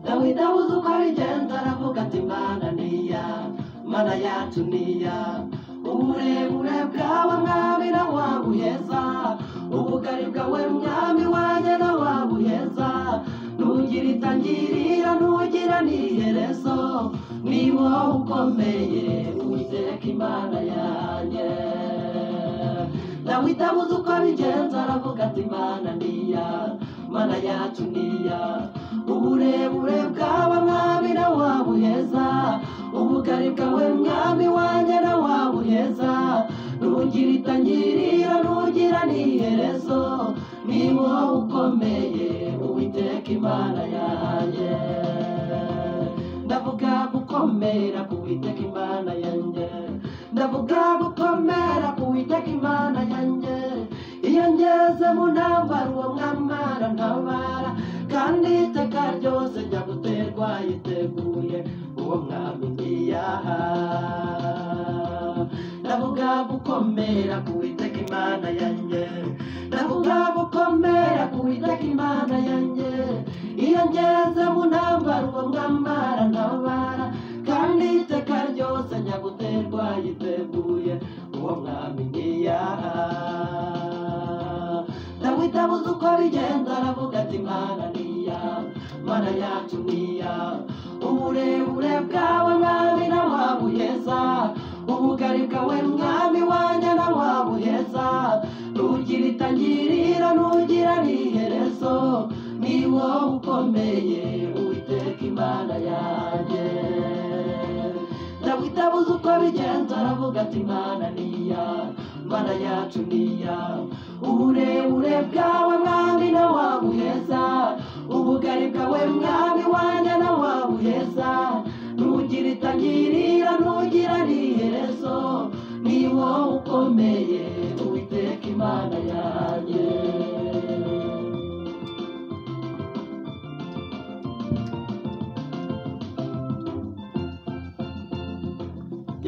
Dawida uzuka agenda aravuga ati mana niya mana yacu niya uburebure bwawe mwami na wabuheza ubugari bwawe mwami wanjye na wabuheza ntugira itangirira ntugira n'iherezo ni wowe ukomeye uwiteka imana yanjye dawidi abuze uko abigenza aravuga ati mana niya mana yacu niya uburebure bwawe mwami na wabuheza ubugari bwawe mwami wanjye na wabuheza ntugira itangirira ntugira n'iherezo ni wowe ukomeye uwiteka imana yanjye ndavuga gukomera ku witeka imana yanjye ndavuga gukomera ku witeka imana yanjye iyo ngeze mu ntambara uwo mwambara ntabara kandi iteka ryose njya guterwa yiteguye uwo mwami ngiye aha ndavuga gukomera ku witeka imana yanjye ndavuga gukomera ku witeka imana yanjye iyo ngeze mu ntambara uwo mwambara ntabara kandi iteka ryose njya guterwa yiteguye uwo mwami ngiye aha dawidi abuze uko bigenda aravuga ati mana niya mana yacu niya uburebure bwawe mwami na wabuheza ubugari bwawe mwami wanjye na wabuheza ntugira itangirira ntugira n'iherezo ni wowe ukomeye uwiteka imana yanjye dawidi abuze uko abigenza aravuga ati mana niya mana yacu niya uburebure bwawe mwami na wabuheza ubugari bwawe mwami wanjye na wabuheza ntugira itangirira ntugira n'iherezo ni wowe ukomeye uwiteka imana yanjye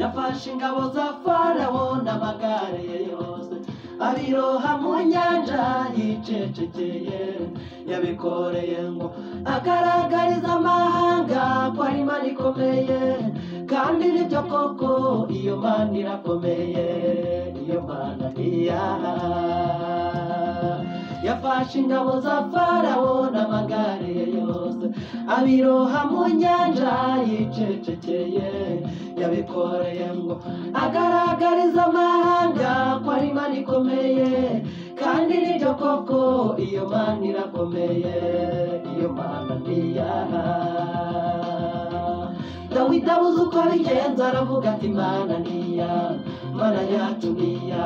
yafashe ingabo za farawo n'amagare ye yose abiroha mu nyanja yicecekeye yabikoreye ngo agaragariza amahanga ko ari mani ikomeye kandi nibyo koko iyo mana irakomeye iyo mana ntiyaha yafashe ingabo za farawo n'amagare ye yose abiroha mu nyanja yicecekeye yabikoreye ngo agaragariza amahanga ko ari mana ikomeye kandi nibyo koko iyo mana irakomeye iyo mana ntiyaha dawidi abuze uko abigenza aravuga ati mana niya mana yacu niya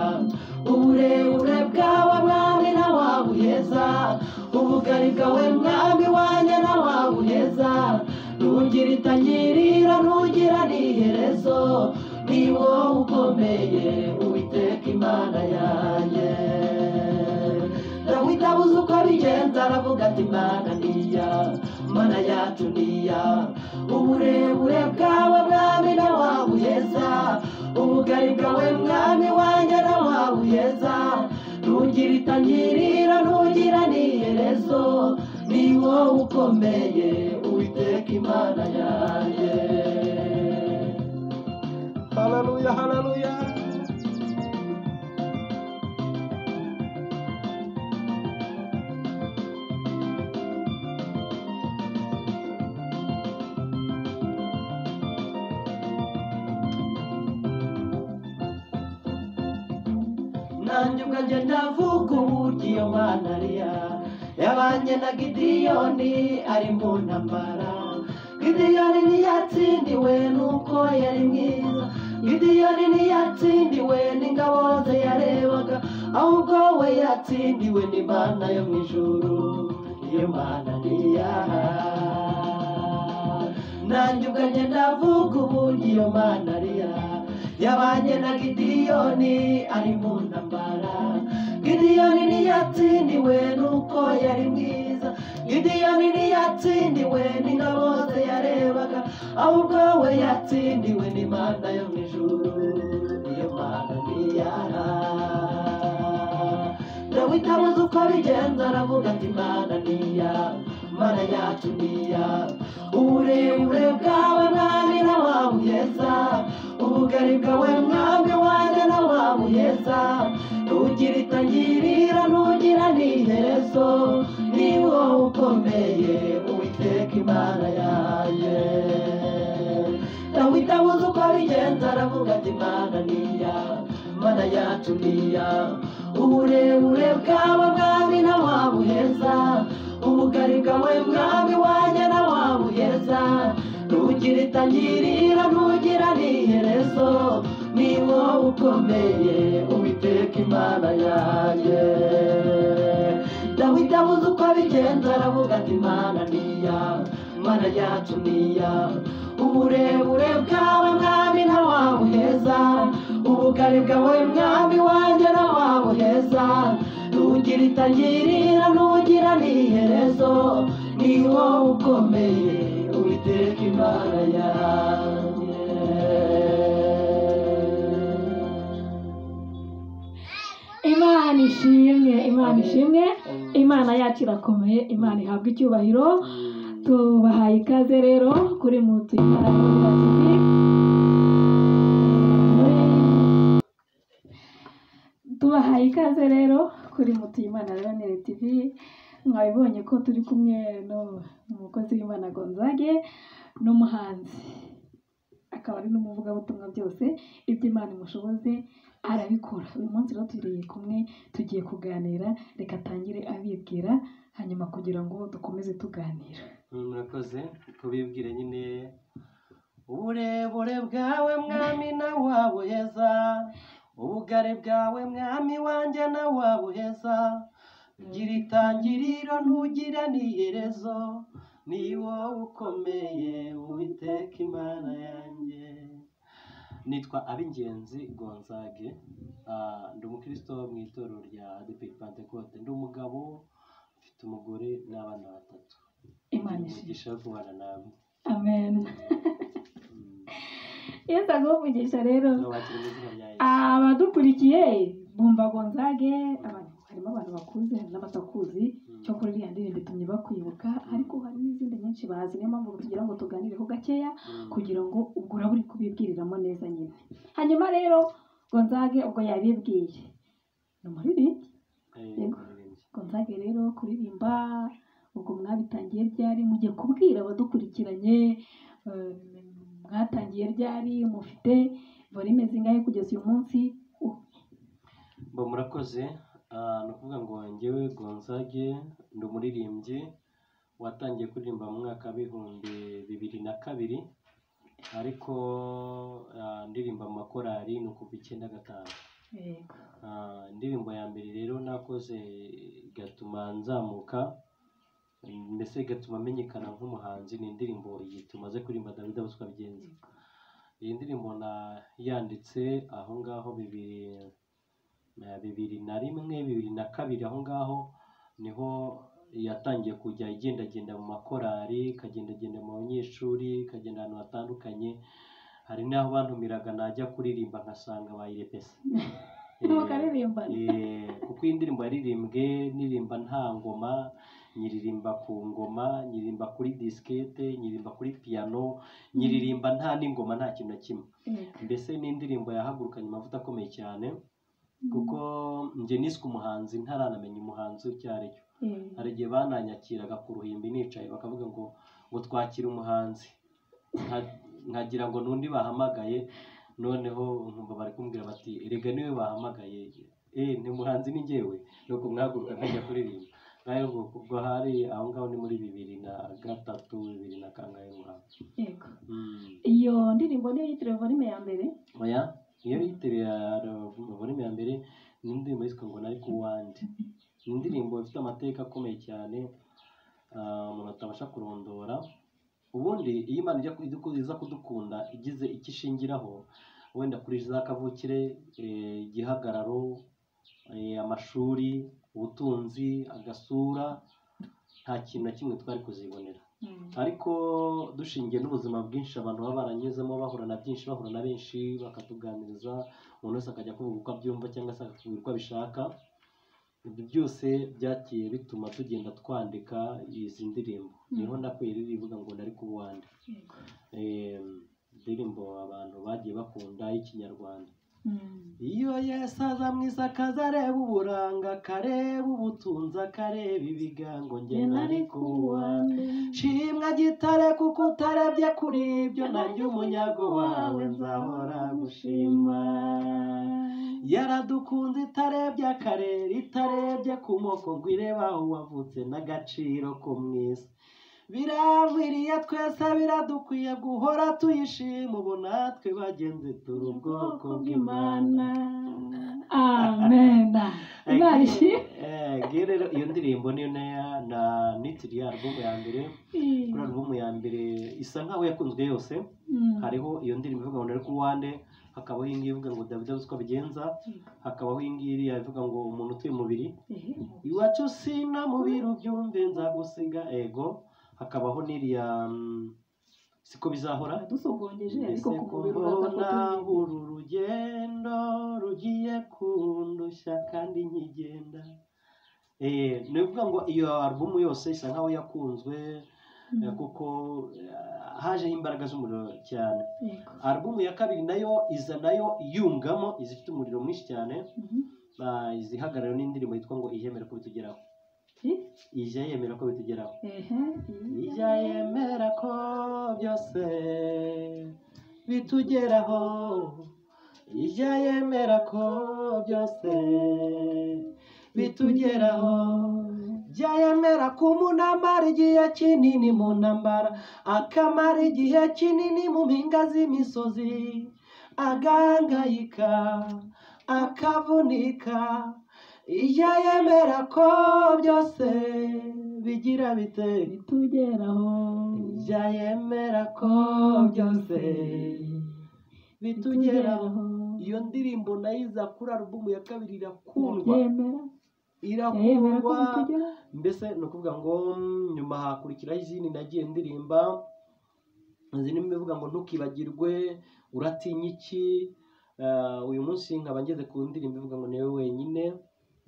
uburebure bwawe mwami na wabuheza ubugari bwawe mwami wanjye na wabuheza ntugira itangirira ntugira n'iherezo ni wowe ukomeye uwiteka imana yanjye dawidi abuze uko abigenza aravuga ati mana niya mana yacu niya uburebure bwawe mwami na wabuheza ubugari bwawe mwami wanjye na wabuheza ntugira itangirira ntugira n'iherezo ni wowe ukomeye uwiteka imana yanjye haleluya haleluya nanjye ubwanjye ndavuga uburyo iyo mana ariya yabanye na gidiyoni ari mu ntambara gidiyoni ntiyatsindiwe nuko yari mwiza gidiyoni ntiyatsindiwe n'ingabo ze yarebaga ahubwo we yatsindiwe n'imana yo mu ijuru iyo mana ntiyaha nanjye ubwanjye ndavuga uburyo iyo mana ariya yabanye na gidiyoni ari mu ntambara gidiyoni ntiyatsindiwe nuko yari mwiza gidiyoni ntiyatsindiwe n'ingabo ze yarebaga ahubwo we yatsindiwe n'imana yo mu ijuru iyo mana ntiyaha dawidi abuze uko abigenza aravuga ati imana niya mana yatuniya uburebure bwawe mwami na wa muheza ubugari bwawe mwami wanjye na wa muheza ntugira itangirira ntugira n'iherezo ni wowe ukomeye uwiteka imana yanjye dawidi abuze uko abigenza aravuga ati mana niya mana yacu niya uburebure bwawe mwami na wa muheza ubugari bwawe mwami wanjye na wa muheza ntugira itangirira ntugira n'iherezo ni wowe ukomeye uwiteka imana yanjye dawidi abuze uko abigenza aravuga ati mana niya mana yacu niya uburebure bwawe mwami na wa muheza ubugari bwawe mwami wanjye na wa muheza ntugira itangirira ntugira n'iherezo ni wowe ukomeye uwiteka imana yanjye imana ishimwe imana ishimwe imana yacu irakomeye imana ihabwa icyubahiro tubahaye ikaze rero kuri mutu tubahaye ikaze rero kuri mutu y'imana rero tv mwabibonye ko turi kumwe n'umukozi w'imana gonzage n'umuhanzi akaba ari n'umuvugabutumwa byose ibyo imana imushoboze arabikora uyu munsi rero turi kumwe tugiye kuganira reka atangire abibwira hanyuma kugira ngo dukomeze tuganira murakoze kubibwira nyine uburebure bwawe mwami na wa buheza ubugari bwawe mwami wanjye na wa buheza gira itangiriro ntugira n'iherezo ni wowe ukomeye uwiteka imana yanjye nitwa ab'ingenzi gonzage ah, ndi umukristo mu itorero rya adeperi pantekote ndi umugabo mfite umugore n'abana batatu imana ishimwe umugisha wo kubana nawe amen iyo ntaguvugisha rero n'abakiri mu izina rya Yesu. abadukurikiye bumva gonzage abantu harimo abantu bakuze hari n'abatakuzi cyo kuri iriya ndirimbo itumye bakwibuka ariko hari n'izindi nyinshi bazi niyo mpamvu tugira ngo tuganireho gakeya Mm. kugira ngo ubwo uraba uri kubibwiriramo neza nyine hanyuma rero gonzage ubwo yabibwiye ni umuririmbyi Eh, Yego. umuririmbyi. gonzage rero kuririmba ubwo mwabitangiye ryari mugiye kubwira abadukurikiranye eh, mwatangiye ryari mufite volume zingahe kugeza uyu munsi Bo murakoze Ah, ni ukuvuga ngo njyewe gonzage ndi umuririmbyi watangiye kuririmba mu mwaka w'ibihumbi bibiri na kabiri ariko ah, ndirimba mu makorali ni ukuva icyenda gatanu yego Ah, indirimbo ya mbere rero nakoze igatuma nzamuka mbese igatuma menyekana nk'umuhanzi ni indirimbo iyi tumaze kuririmba dawidi abo twabigenza iyi ndirimbo nayanditse aho ngaho bibiri na bibiri na rimwe bibiri na kabiri aho ngaho niho yatangiye kujya igendagenda mu makorali ikagendagenda mu banyeshuri ikagenda ahantu hatandukanye hari n'aho bantumiraga najya kuririmba nkasanga bayirepese mukaririmbana Eh, kuko iyi ndirimbo yaririmbwe nirimba nta ngoma nyiririmba ku ngoma nyiririmba kuri disikete nyiririmba kuri piyano nyiririmba nta n'ingoma nta kintu na kimwe Yego. mbese ni indirimbo yahagurukanye amavuta akomeye cyane kuko njye niswe umuhanzi ntaranamenya umuhanzi icyo ari cyo Yego. hari igihe bananyakiraga ku ruhimbi nicaye bakavuga ngo ngo twakire umuhanzi Nka- nkagira ngo n'undi bahamagaye noneho nkumva bari kumbwira bati erega niwe bahamagaye eh ni umuhanzi ni njyewe nuko mwahaguruka nkajya kuririmba nayo ngo ubwo hari aho ngaho ni muri bibiri na gatatu bibiri na kangahe muhanzi Yego. Mm. iyo ndirimbo niyo yitiriwe volume ya mbere oya iyo yitabira volume ya mbere ni indirimbo yitwa ngo nari ku wandi ni indirimbo ifite amateka akomeye cyane ah, umuntu atabasha kurondora ubundi iyo imana ijya kudu- iza kudukunda igize icyo ishingiraho wenda kuri za kavukire eh, igihagararo eh, amashuri ubutunzi agasura nta kintu na kimwe twari kuzibonera ariko dushingiye n'ubuzima bwinshi abantu baba baranyuzemo bahura na byinshi bahura na benshi bakatuganiriza umuntu wese akajya kuvuga uko abyumva cyangwa se akavuga uko abishaka ibyo byose byagiye bituma tugenda twandika izi ndirimbo niho nakuye ririya ivuga ngo nari kubuwande yego Eh, indirimbo abantu bagiye bakunda y'ikinyarwanda Mm. iyo yesu aza mu isi akaza areba uburanga akareba ubutunzi akareba ibigango nge Njye nari nari ku kubuwande wanjye. shimwa gitare kuko utarebye kuri ibyo nanjye umunyago wawe nzahora gushima yaradukunze itarebye akarere itarebye ku moko ngo irebe aho wavutse n'agaciro ko mu isi birankwiriye twese biradukwiye guhora tuyishima ubu natwe bagenzi turi ubwoko bw'imana amen imana ishimwe Eh, ngiyo rero iyo ndirimbo niyo naya na nitiriya album ya mbere kuri alubumu ya mbere isa nkaho yakunzwe yose Mm. hariho iyo ndirimbo ivuga ngo nari ku wande hakabaho iyi ngiyi ivuga ngo dawidi azi uko abigenza hakabaho iyi ngiyi iriya ivuga ngo umuntu utuye umubiri Eh, iwacu sina mubiri ubyumve nzagusiga ego hakabaho n'iriya mm, siko bizahora adusogongeje ariko mbese ku ko mubiri uraza ko mbona tuyizi. uru rugendo rugiye kundushya kandi nkigenda Eh, ni ukuvuga ngo iyo alubumu yose isa nkaho yakunzwe Mm. Eh, kuko eh, hajeho imbaraga z'umuriro cyane Yego. alubumu ya kabiri nayo iza nayo yungamo izifite umuriro mwinshi cyane Mhm. ah, izihagarariwe n'indirimbo yitwa ngo ijemera ko bitugeraho Eh, ije yemera ko bitugeraho ehe, iyi. ijya yemera ko byose bitugeraho ijya yemera ko byose bitugeraho jya yemera ko umuntu amara igihe kinini mu ntambara akamara igihe kinini mu mpinga z'imisozi agahangayika akavunika ijya yemera ko byose bigira bite bitugeraho ijya yemera ko byose bitugeraho iyo ndirimbo nayo iza kuri alubumu ya kabiri irakundwa yemera yemera ko irakundwa bitugeraho mbese ni ukuvuga ngo mm, nyuma hakurikiraho izindi nagiye ndirimba zirimo ibivuga ngo ntukibagirwe uratinya iki Ah, uyu munsi nkaba ngeze ku ndirimbo ivuga ngo niwe wenyine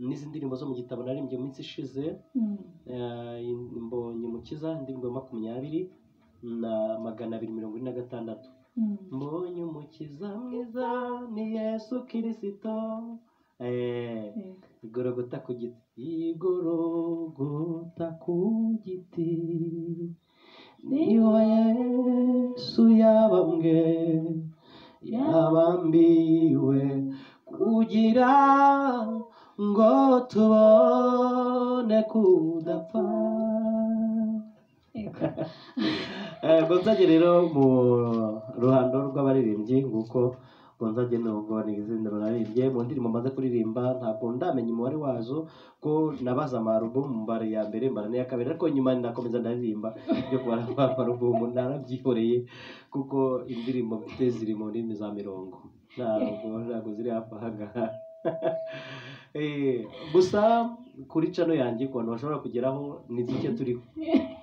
n'izi ndirimbo zo mu gitabo naririmbye mu minsi ishize Mm. Eh, mbonye umukiza indirimbo ya makumyabiri na magana abiri mirongo ine na gatandatu Mm. mbonye umukiza mwiza ni yesu kirisito Eh, Yego. igorogota ku giti igorogota ku giti niho yesu yabambwe yabambiwe kugira ngo tubone kudapfa Yego. Eh, gonzage rero mu ruhando rw'abaririmbyi nguko gonzage nubwo ni izina runaririmbye mu ndirimbo maze kuririmba ntabwo ndamenya umubare wazo ko nabaza amarubumu mbara iya mbere mbara n'iya kabiri ariko nyuma nakomeza ndaririmba byo kubara amarubumu narabyihoreye kuko indirimbo mfite ziri mu ndimi za mirongo ntabwo ntabwo ziri hafi aha ngaha Eh, gusa kuri cano yanjye ku bantu bashobora kugeraho ni duke turiho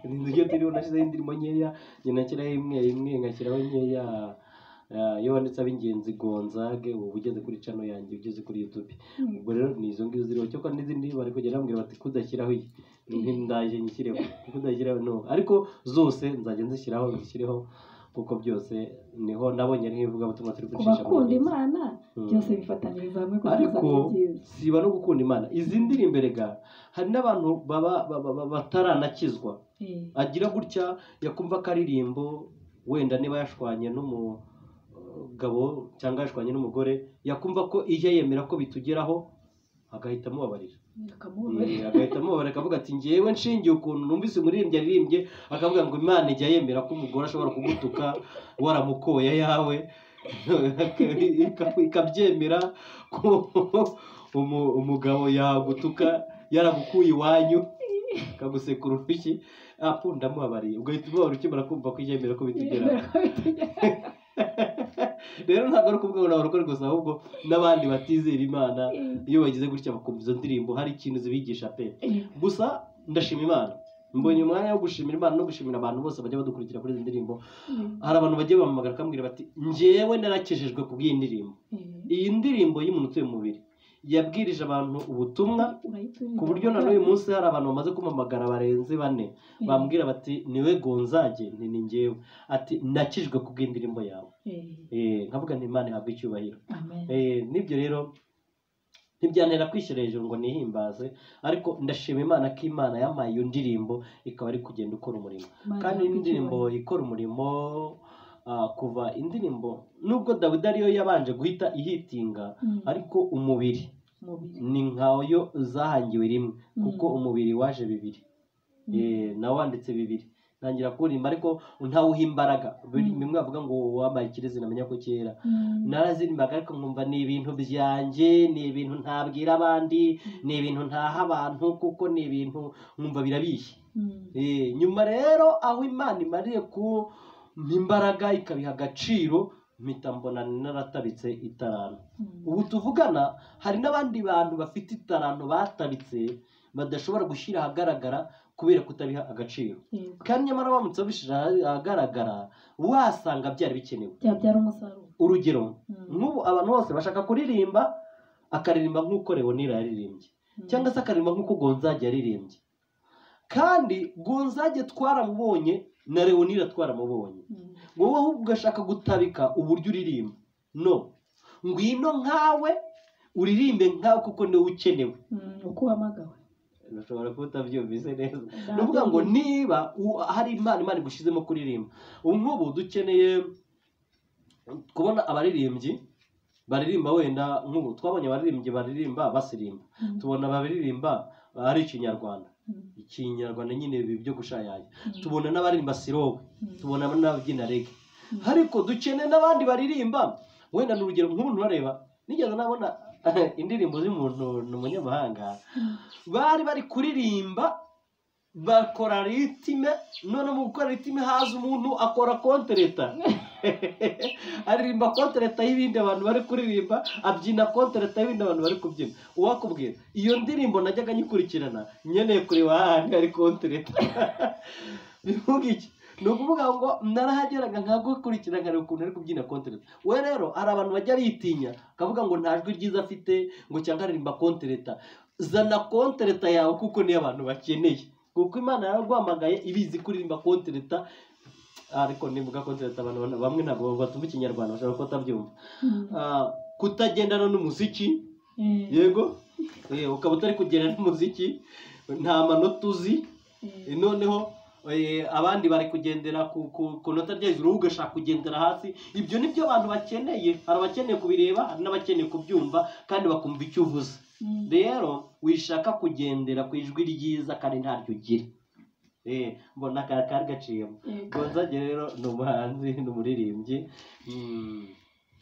nibyo turiho nashyizeho indirimbo nkeya njye nashyiraho imwe imwe ngashyiraho nkeya Ah, iyo wanditse ab'ingenzi gonzage uba ugeze kuri cano yanjye ugeze kuri youtube ubwo rero ni izo ngizo ziriho cyokora n'izindi bari kugenda bambwira bati kudashyiraho iyi Nti ndaje nyishyireho kudashyiraho no ariko zose nzajya nzishyiraho nzishyireho kuko byose niho nabonye ariho ivugabutumwa turi ku gucisha mu bakunda migezi. imana Mm. byose bifataniriza hamwe kugira ngo ariko bibe byiza siba no gukunda imana izi ndirimbo erega hari n'abantu baba baba- baba- bataranakizwa Eh, agira gutya yakumva akaririmbo wenda niba yashwanye n'umugabo cyangwa yashwanye n'umugore yakumva ko ijya yemera ko bitugeraho agahita amubabarira bakamubabarira. Eh, agahita amubabarira akavuga ati ngewe nshingiye ukuntu numvise umuririmbyi aririmbye akavuga ngo imana ijya yemera ko umugore ashobora kugutuka waramukoye ayawe Ika- ikabyemera ko umu- umugabo yagutuka yaragukuye iwanyu akagusekura urushyi apu ndamubabariye ugahita umubabara ukimara kumva ko ijya yemera ko bitugeraho Yemera ko bitugeraho. rero ntabwo ari ukuvuga ngo nabarokore gusa ahubwo n'abandi batizera imana Eh, iyo bagize gutya bakumva izo ndirimbo hari ikintu zibigisha pe eh, gusa ndashima imana mbonye umwanya wo gushimira imana no gushimira abantu bose bajya badukurikira kuri izi ndirimbo hari abantu bagiye bampamagara bakambwira bati njyewe narakejejwe ku bw'iyi ndirimbo eh, iyi ndirimbo y'umuntu utuye mu mubiri yabwirije abantu ubutumwa urayitumiza ku buryo na n'uyu munsi hari abantu bamaze kumamagara barenze bane Eh, bambwira bati niwe gonzage nti ni njyewe ati nakijwe kubw'indirimbo yawe eh, Eh, nkavuga nti imana ihabwe icyubahiro amen Eh, n'ibyo rero ntibyantera kwishyira hejuru ngo nihimbaze ariko ndashima imana ko imana yampaye iyo ndirimbo ikaba ari kugenda ikora umurimo Imana kandi ihabwe indirimbo ikora umurimo ah, kuva indirimbo nubwo dawidi ariyo yabanje guhita ihitinga Mm. ariko umubiri Umubiri. ni nkayo zahangiwe rimwe Mm. kuko umubiri waje bibiri Mm. Eh, nawe wanditse bibiri ntangira kuririmba ariko ntawuha imbaraga Buri- Mm. bimwe bavuga ngo wabaye ikirezi namenya ko cyera Mm. narazirimbaga ariko nkumva ni ibintu byanjye ni ibintu ntabwira abandi ni ibintu ntaha abantu kuko ni ibintu nkumva birabishye Mm. Eh, nyuma rero aho imana imariye ku imbaraga ikabiha agaciro mpita mbona naratabitse itarano Mm. ubu tuvugana hari n'abandi bantu bafite itarano batabitse badashobora gushyira ahagaragara kubera kutabiha agaciro Yego. kandi nyamara baramutse babishyira ahagaragara wasanga byari bikenewe byabyara umusaruro urugero Mm. nk'ubu abantu bose bashaka kuririmba akaririmba nk'uko Leonira yaririmbye Mm. cyangwa se akaririmba nk'uko Gonzage yaririmbye kandi Gonzage twaramubonye na Leonira twaramubonye Mm. wowe ahubwo ugashaka gutabika uburyo uririmba no ngwino nkawe uririmbe nkawe kuko niwe ukenewe Mm. uko uhamagawe ushobora kuba utabyumvise neza ni ukuvuga ngo niba u- hari impano imana igushyizemo kuririmba ubu nk'ubu dukeneye kubona abaririmbyi baririmba wenda nk'ubu twabonye abaririmbyi baririmba basirimba Mm. tubona abaririmba ari ikinyarwanda Mm. ikinyarwanda nyine ibi byo gushayaya Mm. tubona n'abaririmba sirowe Mm. tubona n'ababyina rege Mm. ariko dukeneye n'abandi baririmba wenda ni urugero nk'umuntu urareba nigeze nabona indirimbo z'umuntu ni umunyamahanga Mm. bari bari kuririmba bakora ritime none mu gukora ritime haza umuntu akora kontereta aririmba kontereta y'ibindi abantu bari kuririmba abyina kontereta y'ibindi abantu bari kubyina uwakubwira iyo ndirimbo najyaga nyikurikirana nkeneye kureba ahandi hari kontereta bivuga iki ni ukuvuga ngo narahageraga nkagukurikira nkareba ukuntu ari kubyina kontereta we rero hari abantu bajya bitinya akavuga ngo nta jwi ryiza afite ngo cyangwa aririmba kontereta zana kontereta yawe kuko niyo abantu bakeneye kuko imana yaraguhamagaye ibizi kuririmba kontereta ariko nivuga kontereta abantu bana- bamwe ntabwo batumva ikinyarwanda bashobora kuba batabyumva Mm. Ah, kutagendana n'umuziki Eh, yego Eh, ukaba utari kugendana n'umuziki nta manota uzi eh, noneho eh, abandi bari kugendera ku ku- ku nota ryo hejuru wowe ugashaka kugendera hasi ibyo ni byo abantu bakeneye hari abakeneye kubireba hari n'abakeneye kubyumva kandi bakumva icyo uvuze Mm. rero wishaka kugendera ku ijwi ryiza kandi ntaryo ugira Eh, mbona kari kari gaciyemo Yego. gonzage rero ni umuhanzi ni umuririmbyi Mm,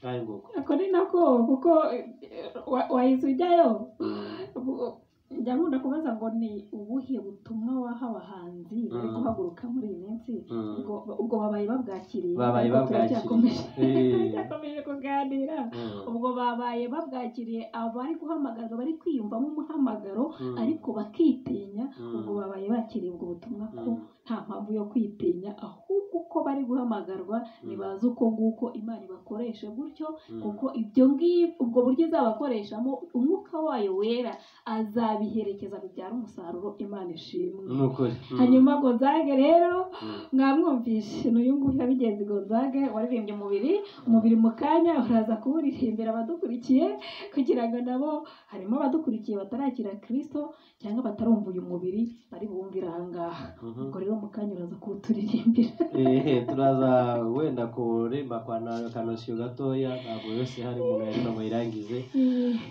kandi nguko ako ni nako kuko eh, wa- wahise ujyayo Mm. Bu- njya nkunda kubaza ngo ni ubuhe butumwa waha abahanzi bari Mm. guhaguruka muri iyi minsi Mm. ubwo ubwo babaye babwakiriye Babaye ariko babwakiriye. turacyakomeje Eh. turacyakomeje kuganira Mm. ubwo babaye babwakiriye abari guhamagaza bari kwiyumvamo umuhamagaro Mm. ariko bakitinya Mm. ubwo babaye bakiriye ubwo butumwa ko Mm. nta mpamvu yo kwitinya ahubwo uko bari guhamagarwa ntibazi uko nguko imana ibakoresha gutyo Mm. kuko ibyo ngibyo ubwo buryo izabakoreshamo umwuka wayo wera azabiherekeza bibyara umusaruro imana ishimwe ni ukuri Mm. hanyuma gonzage rero Mm. mwamwumvishe n'uyu nguyu yabigenzi gonzage waririmbye umubiri umubiri mu kanya uraza kuwuririmbira abadukurikiye kugira ngo nabo harimo abadukurikiye batarakira kirisito cyangwa batarumva uyu mubiri bari bumvira aha ngaha Mhm. ubwo rero mu kanya uraza kuwuturirimbira Ehe, turaza wenda kurimba kwa na kanosiyo gatoya ntabwo yose hari umuntu yari bamuyirangize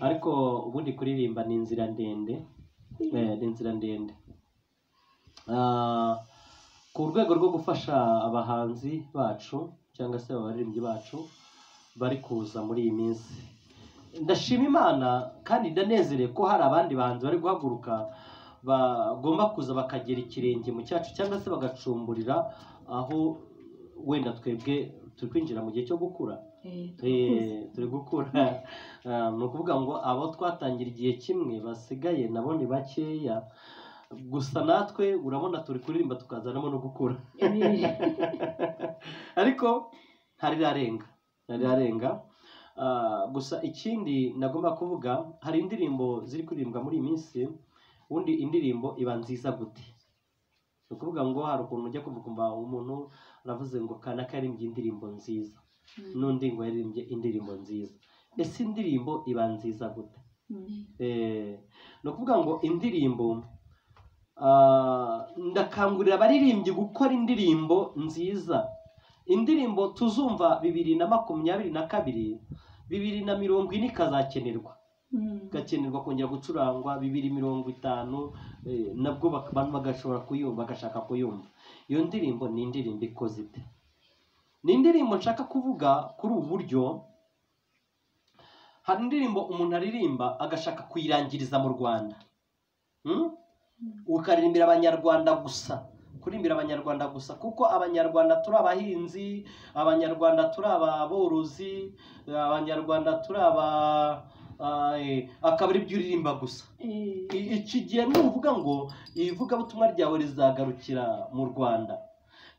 ariko ubundi kuririmba ni inzira ndende eh, ni inzira ndende Ah, ku rwego rwo gufasha abahanzi bacu cyangwa se abaririmbyi bacu bari kuza muri iyi minsi ndashima imana kandi ndanezerewe ko hari abandi bahanzi bari guhaguruka bagomba kuza bakagera ikirenge mu cyacu cyangwa se bagacumburira aho wenda twebwe turi kwinjira mu gihe cyo gukura Eh, turakuzi. Eh, turi gukura Ah, ni ukuvuga ngo abo twatangira igihe kimwe basigaye nabo ni bakeya gusa natwe urabona turi kuririmba tukazanamo no gukura Eh, ariko ntarirarenga ntarirarenga Ah, gusa ikindi nagomba kuvuga hari indirimbo ziri kuririmbwa muri iyi minsi ubundi indirimbo iba nziza gute ni ukuvuga ngo hari ukuntu ujya kumva ukumva umuntu aravuze ngo kanaka yaririmbye indirimbo nziza n'undi ngo yaririmbye indirimbo nziza ese indirimbo iba nziza gute Eh, ni ukuvuga ngo indirimbo ah, ndakangurira abaririmbyi gukora indirimbo nziza indirimbo tuzumva bibiri na makumyabiri na kabiri bibiri na mirongo ine ikazakenerwa igakenerwa kongera gucurangwa bibiri mirongo itanu eh, nabwo bak- abantu bagashobora kuyumva bagashaka kuyumva iyo ndirimbo ni indirimbo ikoze ite ni indirimbo nshaka kuvuga kuri ubu buryo hari indirimbo umuntu aririmba agashaka kuyirangiriza mu rwanda Hmm? ukaririmbira abanyarwanda gusa kuririmbira abanyarwanda gusa kuko abanyarwanda turi abahinzi abanyarwanda turi ababorozi abanyarwanda turi aba ah, eh, akaba ari byo uririmba gusa I- iki gihe nuvuga ngo ivugabutumwa ryawe rizagarukira mu rwanda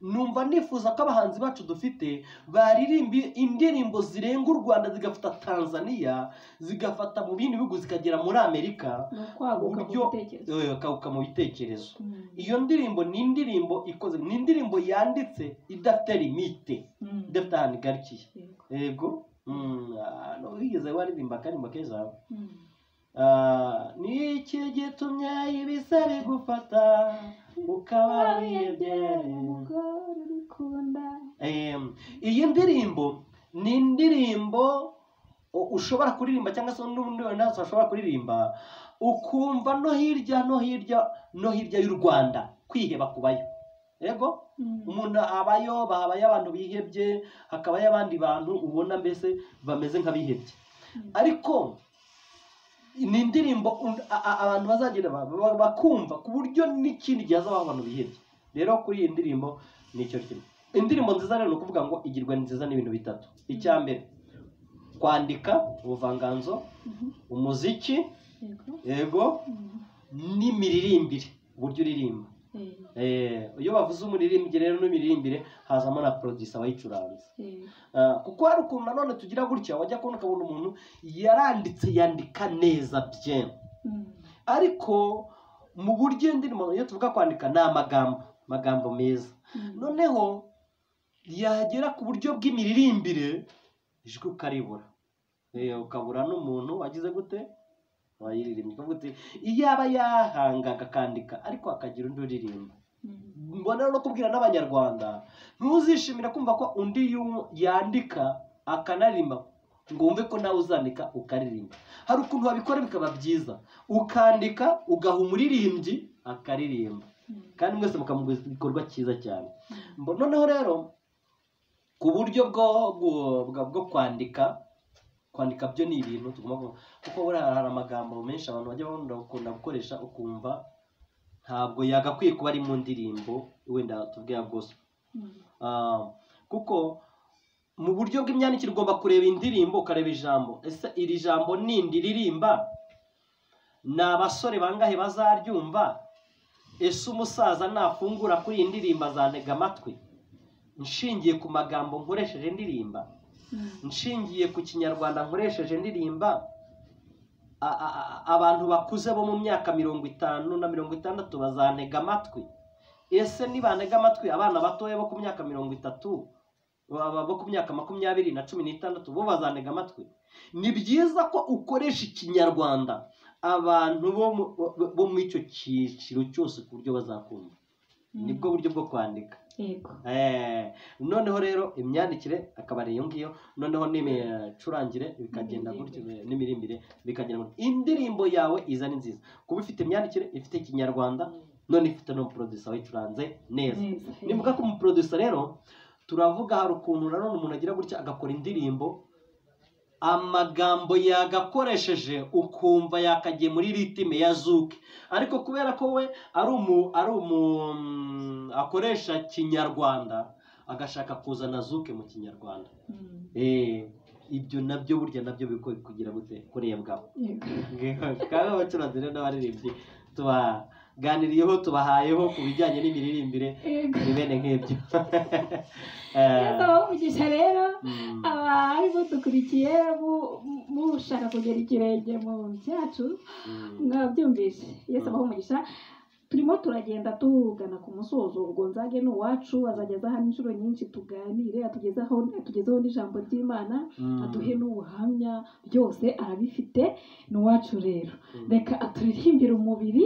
numva nifuza ko abahanzi bacu dufite baririmba indirimbo zirenga u rwanda zigafata tanzania zigafata mu bindi bihugu zikagera muri amerika ni ukwaguka mu uburyo- bitekerezo eh, bakaguka mu bitekerezo Mm. iyo ndirimbo ni indirimbo ikoze ni indirimbo yanditse idafite limite Mm. idafite ahantu igarikiye Yego. yego Mm, ah, no, wigeze waririmba akaririmbo keza Mm. Ah, ni iki gitumye ibisa bigufata ukaba wiyegera umugore urikunda Em, iyi ndirimbo ni indirimbo u- ushobora kuririmba cyangwa se n'ubundi wenda wese washobora kuririmba ukumva no hirya no hirya no hirya y'u rwanda kwiheba kubayo yego umuntu abayo habayo abantu bihebye hakabayo abandi bantu ubona mbese bameze nk'abihebye ariko ni indirimbo un- a- a- abantu bazagenda ba- ba- bakumva ku buryo n'ikindi gihe hazabaho abantu bihebye rero kuri iyi ndirimbo ni icyo kintu indirimbo nziza rero ni ukuvuga ngo igirwa ni nziza n'ibintu bitatu icya mbere kwandika ubuvanganzo Mhm. umuziki Yego. yego Mm. n'imiririmbire uburyo uririmba Eh, Eh, iyo bavuze umuririmbyi rero n'imirimbire hazamo na producer wayicuranze eh, Ah, kuko hari ukuntu nanone tugira gutya wajya kubona ukabona umuntu yaranditse yandika neza bye mm. ariko mu buryo indirimbo iyo tuvuga kwandika ni amagambo amagambo meza Mm. noneho yagera ku buryo bw'imiririmbire ijwi ukaribura Eh, ukabura n'umuntu wagize gute wayiririmbye ukavuga uti iyaba yahanga akandika ariko hakagira undi uririmba Mm. mbona no kubwira n'abanyarwanda ntuzishimira kumva ko undi yu- yandika akanarimba ngo wumve ko nawe uzandika ukaririmba hari ukuntu wabikora bikaba byiza ukandika ugaha umuririmbyi akaririmba Mm. kandi mwese mukamuguza igikorwa cyiza cyane Mbo- noneho rero ku buryo bwo bwo- bwa- bwo kwandika kwandika byo ni ibintu tugomba ku- kuko buriya hari amagambo menshi abantu bajya bakunda gukoresha ukumva ntabwo yagakwiye kuba ari mu ndirimbo wenda tuvuge ya gospel Mm. Ah, kuko mu buryo bw'imyandikire ugomba kureba indirimbo ukareba ijambo ese iri jambo nindi ririmba ni abasore bangahe bazaryumva ese umusaza nafungura kuri iyi ndirimbo azantega amatwi nshingiye ku magambo nkoresheje ndirimba Mm. nshingiye ku kinyarwanda nkoresheje ndirimba a- a- a- abantu bakuze bo mu myaka mirongo itanu na mirongo itandatu bazantega amatwi ese nibantega amatwi abana batoya bo ku myaka mirongo itatu baba bo ku myaka makumyabiri na cumi n'itandatu bo bazantega amatwi ni byiza ko ukoresha ikinyarwanda abantu bo mu- bo- bo mu icyo cyiciro cyose ku buryo bazakumva nibwo buryo bwo kwandika Yego. Eh, noneho rero imyandikire akaba ari iyo ngiyo noneho n'imicurangire bikagenda gutyo N'imiririmbire. eh, n'imirimbire bikagenda gutyo indirimbo yawe iza ni nziza kuba ifite imyandikire ifite ikinyarwanda none ifite n'umuproducer wayicuranze neza Neza. nivuga ko umuproducer rero turavuga hari ukuntu nanone umuntu agira gutya agakora indirimbo amagambo yagakoresheje ukumva yakagiye muri ritime ya zuke ariko kubera ko we ari umu ari umu mm, akoresha kinyarwanda agashaka kuzana zuke mu kinyarwanda Mm. Eh, ibyo nabyo burya nabyo biko kugira gute kurebwaho Yego. kandi abacuranzi rero n'abaririmbyi tuba ganiriyeho tubahayeho ku bijyanye n'imiririmbire yego ni bene nk'ibyo Iyo Eh, tubaha umugisha rero mm, abari budukurikiye mu- mu- mushaka kugera ikirenge mu cyacu mm. mwabyumvise iyo tubaha umugisha turimo turagenda tugana ku musozo ubwo nzage ni uwacu azageza hano inshuro nyinshi tuganire atugezaho atugezeho n'ijambo ry'imana Mm. aduhe n'ubuhamya byose arabifite ni uwacu rero Mm. reka aturirimbire umubiri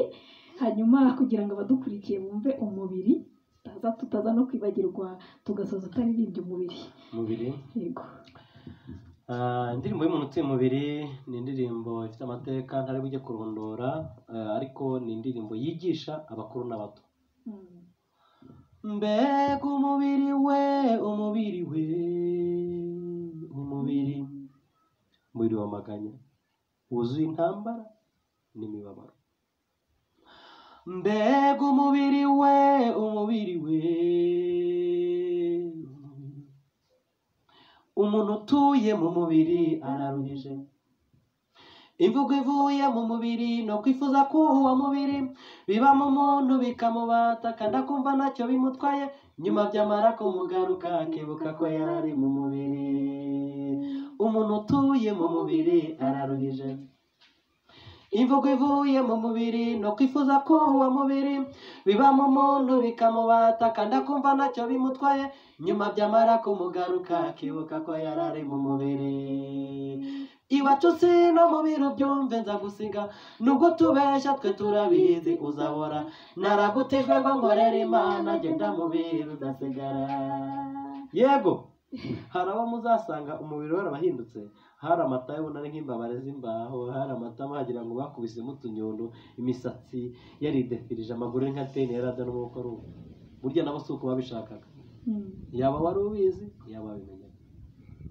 hanyuma kugira ngo abadukurikiye bumve umubiri tutaza tutaza no kwibagirwa tugasoza utaririmbye umubiri mubiri yego Ah, indirimbo y'umuntu utuye umubiri ni indirimbo ifite amateka ntari bujye kurondora eh, ariko ni indirimbo yigisha abakuru n'abato Mm. mbega umubiri we umubiri we umubiri umubiri wamaganya wuzuye intambara n'imibabaro mbega umubiri we umubiri we umuntu utuye mu mubiri araruhije imvugo ivuye mu mubiri ni ukwifuza ko uwo mubiri biba mu muntu bikamubata kandi akumva ntacyo bimutwaye nyuma byamara kumugaruka akibuka ko yari mu mubiri umuntu utuye mu mubiri araruhije imvugo ivuye mu mubiri ni ukwifuza ko uwo mubiri biba mu muntu bikamubata kandi akumva ntacyo bimutwaye nyuma byamara kumugaruka akibuka ko yari ari mu mubiri iwacu si no mu biro byumve nza gusiga nubwo tubeshya twe turabizi uzabora naragutijwe ngo nkorere imana genda mu biri udasigara yego hari abo muzasanga umubiri warabahindutse hari amata ubona ari nk'imbabare z'imbaho hari amata wagira ngo bakubisemo utunyondo imisatsi yaridefirije amaguru ari nka teni yarada n'umwuka ari uko burya nabo si uko babishakaga Mm. yaba wari ubizi yaba wabimenya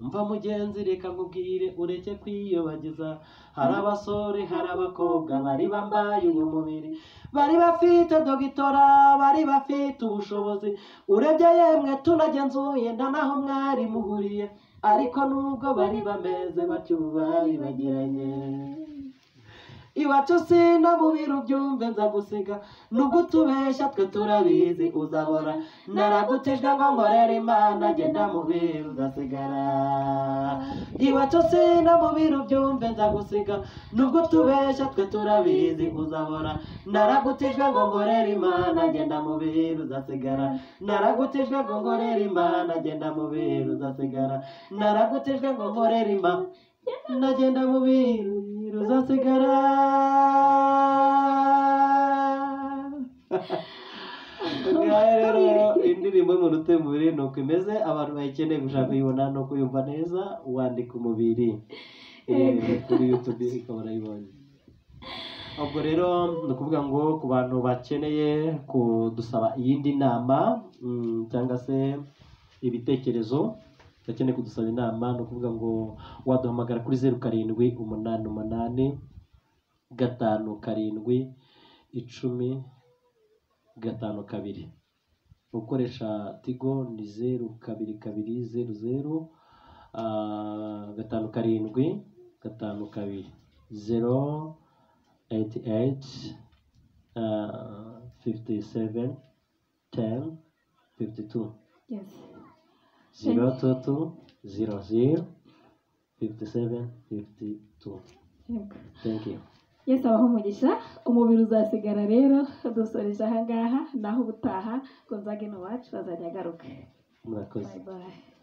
mva mugenzi reka nkubwire ureke kwiyobagiza hari abasore hari abakobwa bari bambaye uwo mubiri bari bafite dogitora bari bafite ubushobozi urebye yemwe tunagenzuye nta naho mwari muhuriye ariko nubwo bari bameze batyo ubu bari bagiranye iwacu si no mu biro byumve nza gusiga nubwo utubeshya twe turabizi uzabora naragutijwe ngo nkorere imana genda mu biro udasigara iwacu si no mu biro byumve nza gusiga nubwo utubeshya twe turabizi uzabora naragutijwe ngo nkorere imana genda mu biro udasigara naragutijwe ngo nkorere imana genda mu biro udasigara naragutijwe ngo nkorere imana ndagenda mu biro uzasigara ngahe rero indirimbo y'umuntu utuye umubiri ni uko imeze abantu bayikeneye gushaka kuyibona no kuyumva neza wandika umubiri Eh, kuri yutube ikaba urayibonye ubwo rero ni ukuvuga ngo ku bantu bakeneye kudusaba iyindi nama mm, cyangwa se ibitekerezo bakeneye kudusaba inama ni ukuvuga ngo waduhamagara kuri zeru karindwi umunani umunani gatanu karindwi icumi gatanu kabiri ukoresha tigo ni zeru kabiri kabiri zeru zeru ah, gatanu karindwi gatanu kabiri zero eyiti eyiti fifiti seveni teni fifiti tu Yes. zero two two zero zero fifty seven fifty two Yego. thank you Yesu abaho umugisha umubiri uzasigara rero dusoreje aha ngaha naho ubutaha ngo nzage ni uwacu azajya agaruka murakoze bayi bayi